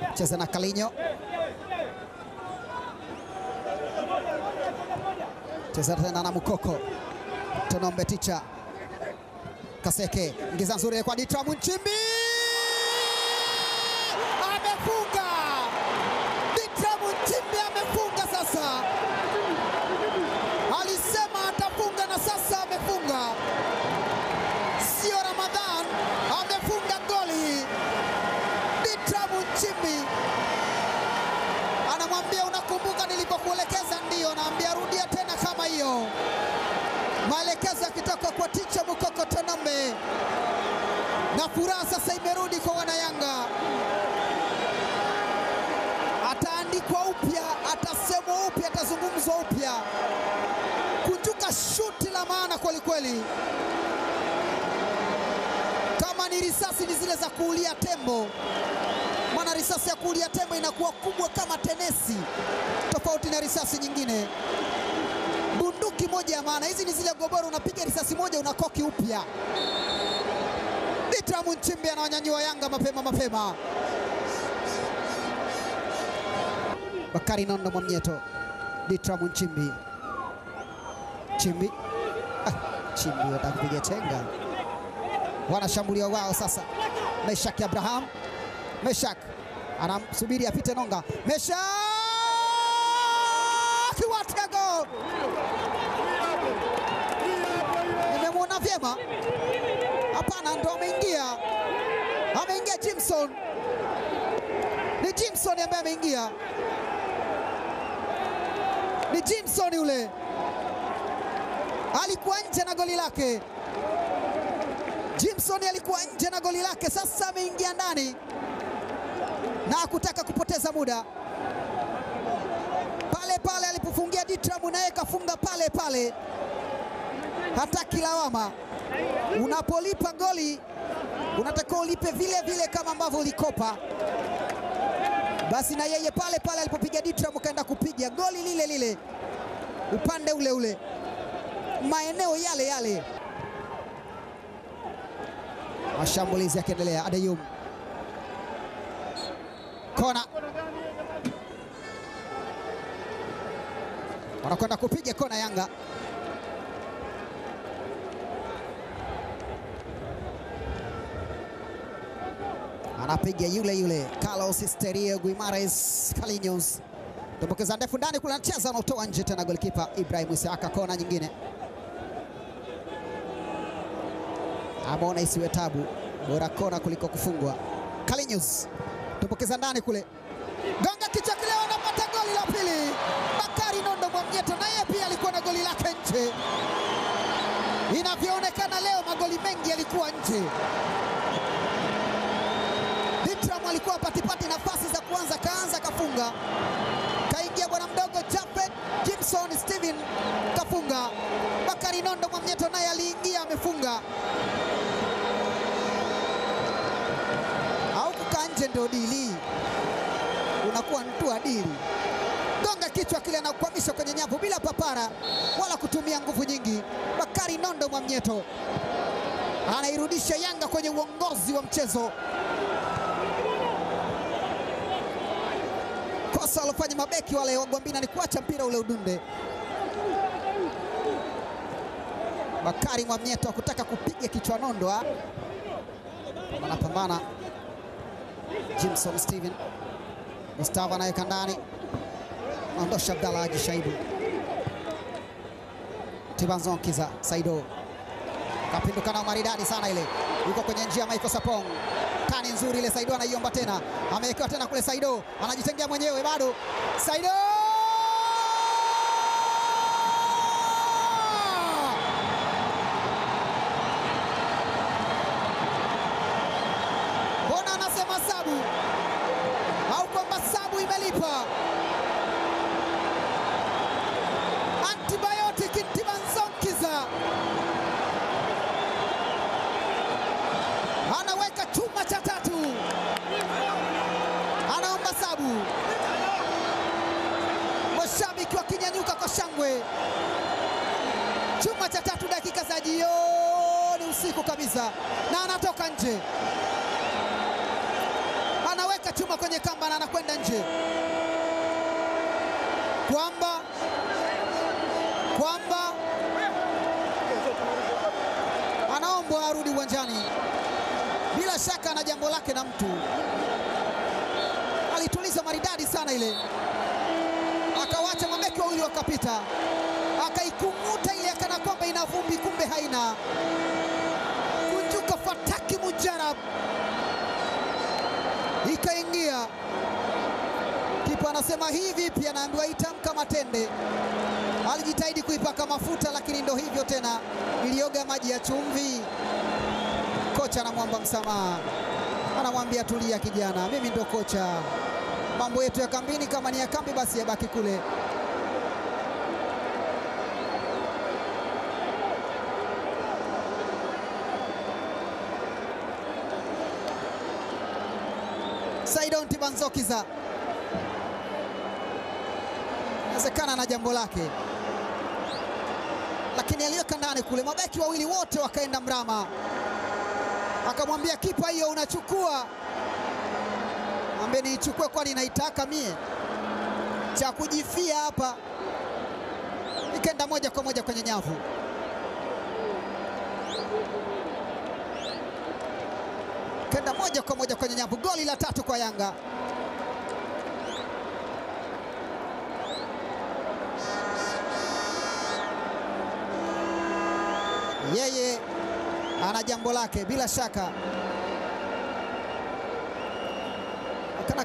cheza na Kalinyo, cheza tena na Mukoko Tonombe Ticha Kaseke, ingiza nzuri kwa Ditra Munchimbi, amefunga. Ditra Munchimbi amefunga sasa, alisema atafunga na sasa amefunga. Sio Ramadhan, amefunga goli. Ditra Munchimbi anamwambia unakumbuka nilipokuelekeza? Ndio. Naambia rudia tena kama hiyo maelekezo yakitoka kwa ticha Mukoko Tonombe, na furaha sasa imerudi kwa wanayanga. Ataandikwa upya, atasemwa upya, atazungumzwa upya. Kunjuka shuti la maana kwelikweli, kama ni risasi ni zile za kuulia tembo, maana risasi ya kuulia tembo inakuwa kubwa kama tenesi, tofauti na risasi nyingine bunduki moja ya maana. Hizi ni zile goboro, unapiga risasi moja unakoki upya. Ditra Munchimbi anawanyanyua Yanga mapema mapema. Bakari Nondo Mwamnyeto, Ditra Munchimbi, Chimbi ah, Chimbi wataka kupiga chenga, wanashambulia wao sasa. Meshak Abraham, Meshak anamsubiri apite Nonga, Meshak Watego nimemwona vyema. Hapana, ndo ameingia, ameingia Jimson. Ni Jimson ambaye ameingia, ni Jimson yule, alikuwa nje na goli lake. Jimson alikuwa nje na goli lake, sasa ameingia ndani na hakutaka kupoteza muda pale pale alipofungia Ditram naye kafunga pale pale, hataki lawama. Unapolipa goli unatakiwa ulipe vile vile kama ambavyo ulikopa. Basi na yeye pale pale alipopiga Ditram kaenda kupiga goli lile lile, upande ule ule, maeneo yale yale. Mashambulizi yakiendelea, Adeyum kona wanakwenda kupiga kona Yanga. Anapiga yule yule Carlos Esterio Guimares Calinos, tumbukiza ndefu ndani kule, anacheza anautoa nje tena, golikipa Ibrahim Isaka. Kona nyingine, ameona isiwe tabu, bora kona kuliko kufungwa. Calinos tumbukiza ndani kule, gonga kichwa kile, wanapata goli la pili. Bakari Nondo Mwamnyeto naye pia alikuwa na goli lake nje. Inavyoonekana leo magoli mengi yalikuwa nje. Ditram alikuwa patipati nafasi za kuanza, kaanza kafunga, kaingia bwana mdogo Japhet Jimson Steven kafunga. Bakari Nondo Mwamnyeto naye aliingia amefunga, au kukaa nje ndio dili, unakuwa mtu adili gonga kichwa kile anakwamisha kwenye nyavu bila papara wala kutumia nguvu nyingi. Bakari Nondo Mwamnyeto anairudisha Yanga kwenye uongozi wa mchezo. Kosa walofanya mabeki wale wa Gwambina ni kuacha mpira ule udunde. Bakari Mwamnyeto hakutaka kupiga kichwa Nondo, anapambana Jimson Steven Mustafa anaweka ndani ondosha Abdalla Haji Shaibu Tibanzonkiza Saido kapinduka na maridadi sana ile, yuko kwenye njia Michael Sapong, tani nzuri ile. Saido anaiomba tena, amewekewa tena kule. Saido anajitengea mwenyewe, bado Saido mbona anasema sabu au kwamba sabu imelipa antibiotic Ntibanzonkiza anaweka chuma cha tatu, anaomba sabu. Mashabiki wakinyanyuka kwa shangwe. Chuma cha tatu dakika za jioni, usiku kabisa, na anatoka nje, anaweka anaweka chuma kwenye kamba na anakwenda nje, kwamba kwamba anaombwa arudi uwanjani. Bila shaka ana jambo lake na mtu, alituliza maridadi sana ile, akawacha mabeki wawili wakapita, akaikung'uta ile akana kwamba ina vumbi, kumbe haina. Kunjuka fataki mujarab ikaingia. Kipa anasema hii vipi? Anaambiwa itamka matende. Alijitahidi kuipaka mafuta, lakini ndo hivyo tena, ilioga maji ya chumvi. Kocha anamwomba msamaha, anamwambia tulia kijana, mimi ndo kocha. Mambo yetu ya kambini, kama ni ya kambi basi yabaki kule. Saidon Tibanzokiza inawezekana na jambo lake, lakini aliweka ndani kule. Mabeki wawili wote wakaenda mrama, akamwambia kipa, hiyo unachukua? Ambe niichukue, kwani naitaka mie? Cha kujifia hapa. Ikaenda moja kwa moja kwenye nyavu. Kenda moja kwa moja kwenye nyavu. Goli la tatu kwa Yanga. Yeye ana jambo lake bila shaka.